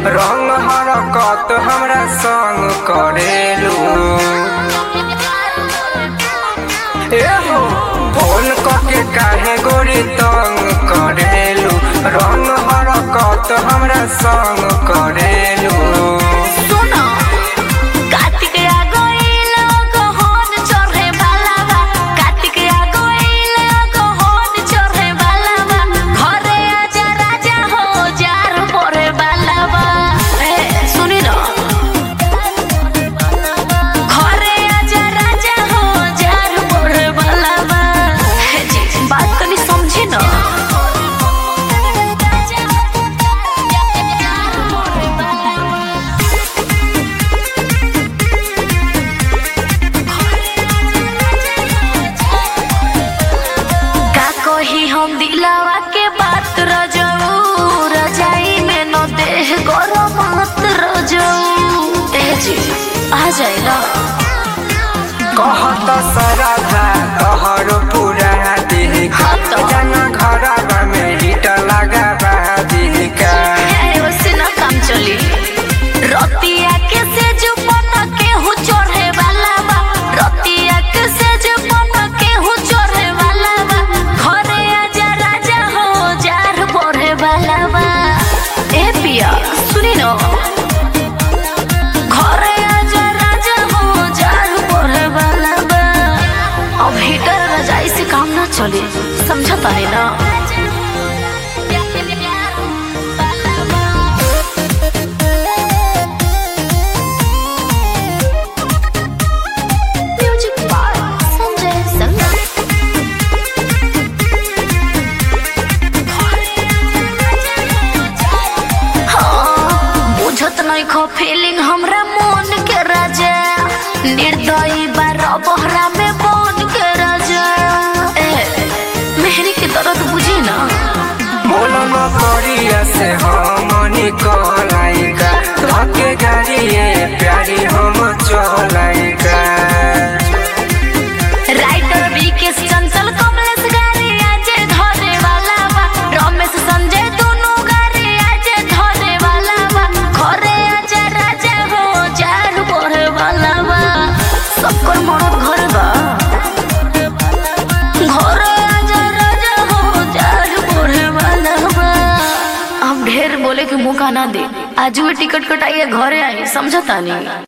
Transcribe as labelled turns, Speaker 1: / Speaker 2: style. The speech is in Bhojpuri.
Speaker 1: रंग हरकत हमरा संग करेलू एहो फोन करके काहे गोरी तंग करेलू रंग हरकत हमरा संग करेलू
Speaker 2: सुनो कार्तिक आ गइल गहन चढ़े वाला बा कार्तिक आ गइल गहन चढ़े वाला बा घरे आजा राजा हो जार परे वाला बा ए सुनी न घरे आजा राजा हो जार परे वाला बा हे जी बात तनी समझी न का कही हम दिलावा के बात रजऊ रजाई में न देह गरम मत रजऊ ए जी आ जाए ना
Speaker 1: कहत सरधा तोहर पूरा दिल
Speaker 2: हाँ तो।
Speaker 1: जना घर में हिट लगा दिलका
Speaker 2: ए, वैसे ना काम चली रतिया के से जो पन के हूँ चढ़े वाला बा रतिया के से जो पन के हूँ चढ़े वाला बा घरे आजा राजा हो जार पढ़े वाला बा ए पिया सुनी न घरे आजा राजा हो जार पढ़े वाला बा अब हीटर रजाई से काम ना चले समझता है ना म्यूजिक बाय संजय संगम हाँ, बुझत नहीं खो फीलिंग हमरा मन के राजा निर्दयी बार बहरा में बन के राजा ए मेहरी के दर्द बुझी ना
Speaker 1: बोलो न करिया से हम निकलाइका धके गाड़िए प्यारी हम चलाइका
Speaker 2: राइटर विकेश चंचल कमलेश गारी आज धरे वाला बा रमेश संजय दोनों गारी आज धरे वाला बा घरे आजा राजा हो जार पढ़े वाला बा सबकर मरद घर बा घरे आजा राजा हो जार पढ़े वाला बा अब ढेर बोले के मौका ना दे आज टिकट कटाइए घरे आई समझता नहीं